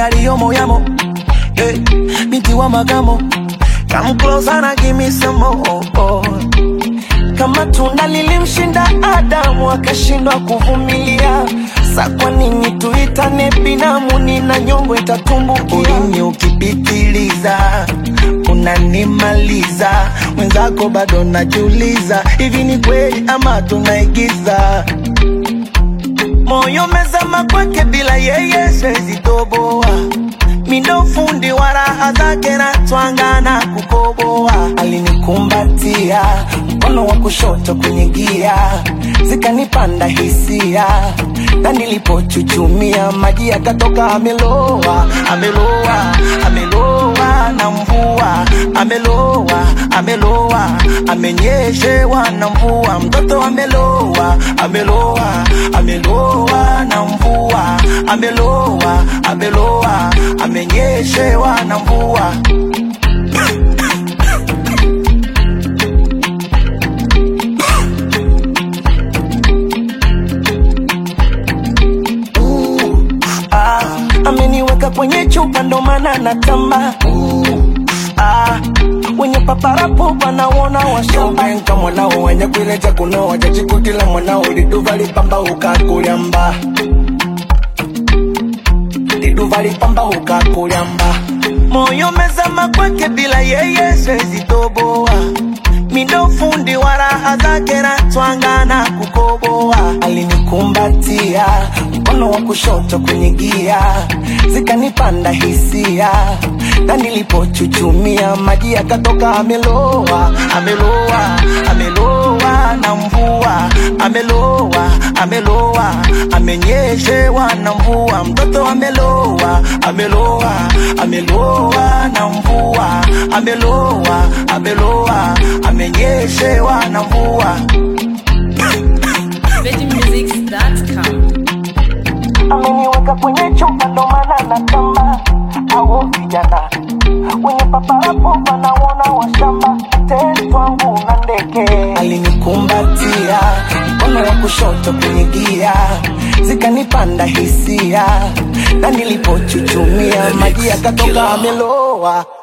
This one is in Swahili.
yaliyomo yamo hey, binti wa magamo come closer na give me some more kama tunda lilimshinda Adamu akashindwa kuvumilia, sa kwa nini tuitane binamu? Nina nyongo itatumbukia. Ulimi ukipitiliza unanimaliza, mwenzako bado najiuliza, hivi ni kweli ama tunaigiza? Moyo mezama kwake, bila yeye siwezi toboa mindo fundi wa raha zake na twanga na kukoboa. Alinikumbatia mkono wa kushoto kwenye gia, zikanipanda hisia, na nilipochuchumia maji yakatoka. Ameloa, ameloa, ameloa na mvua, ameloa, ameloa, amenyeshewa na mvua, mtoto ameloa, ameloa, ameloa na mvua, ameloa, ameloa, amenyeshewa na mvua. Ah, ameniweka kwenye chupa ndo maana natamba ah, wenye paparapo wanaona washamba Nka mwanao wenye kuileja kunoa jajikutila mwanao liduva lipamba ukakulyamba liduva lipamba ukakulyamba moyo mezama kwake, bila yeye siwezi toboa. Mindo fundi wa raha zake na twanga na kukoboa. Alinikumbatia mkono wa kushoto kwenye gia, zikanipanda hisia, na nilipochuchumia maji yakatoka. Ameloa, ameloa, ameloa na mvua, ameloa, ameloa, amenyeshewa na mvua, mtoto ameloa, ameloa, ameloa na mvua, ameloa, ameloa, amenyeshewa na mvua. VeggieMusics.com. ameniweka kwenye chupa ndo maana natamba au vijana wenye paparapo wanaona washamba tetwangu na ndege alinikumbatia mkono wa kushoto kwenye gia zikanipanda hisia na nilipochuchumia maji yakatoka ameloa